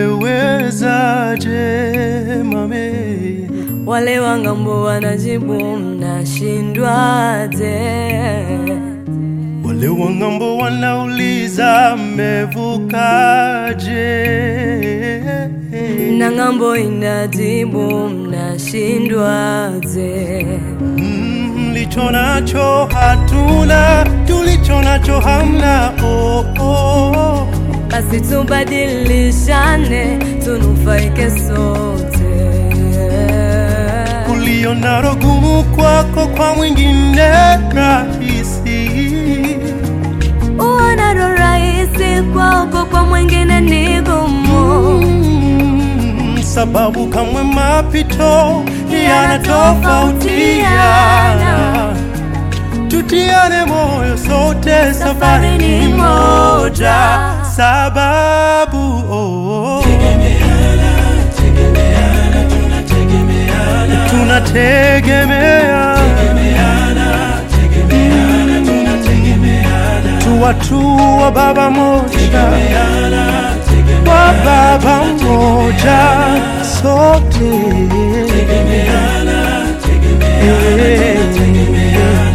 Umewezaje mame? Wale wa ng'ambo wanajibu mnashindwaje? Wale wa ng'ambo wanauliza mmevukaje? Na ng'ambo inajibu mnashindwaje? Mm, Mlicho nacho hatuna, tulicho nacho hamna. Oh, oh. Basi tubadilishane, tunufaike sote. Ulio nalo gumu kwako, kwa mwingine rahisi. Uonalo rahisi kwako, kwa mwingine ni gumu. Mm, sababu kamwe mapito yanatofautiana. Tutiane moyo sote, safari ni moja. Sababu oh, tunategemea tu watu wa baba moja, wa baba moja sote Eh.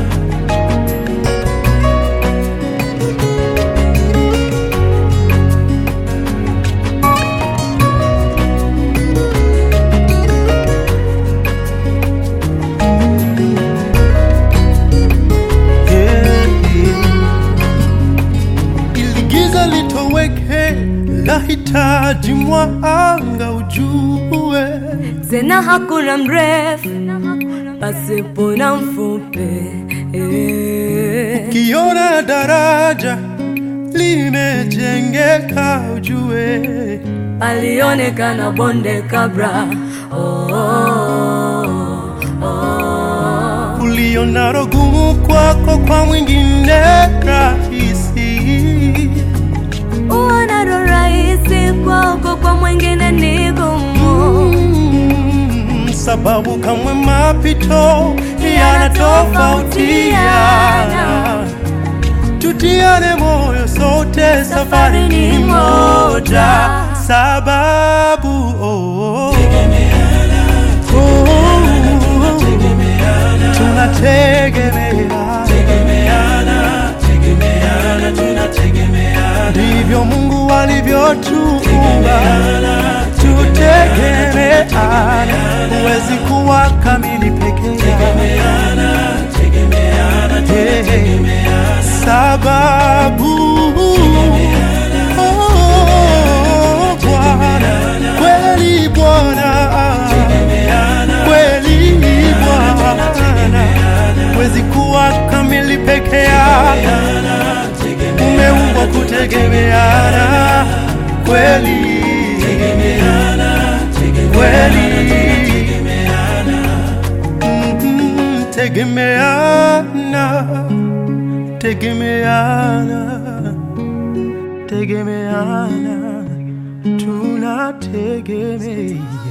ili giza litoweke, lahitaji mwanga ujue. Tena hakuna mrefu pasipo na mfupi. Eh. Kiona daraja limejengeka, ujue Palionekana bonde kabla. Oh, oh, oh. ulionalo gumu kwako, kwa mwingine rahisi. Uonalo rahisi kwako, kwa mwingine ni gumu. Mm, sababu kamwe mapito yanatofautiana. Tutiane moyo sote, safari ni moja. Sababu oh, oh, tunategemeana, ndivyo Mungu alivyotuumba, tutegemeana. Huwezi kuwa kamili peke yako, Yeah. sababu oh, Bwana kweli, Bwana kweli, Bwana huwezi kuwa kamili peke yako, umeumbwa kutegemeana kweli kweli Mm, tegemeana tegemeana tegemeana tunategemea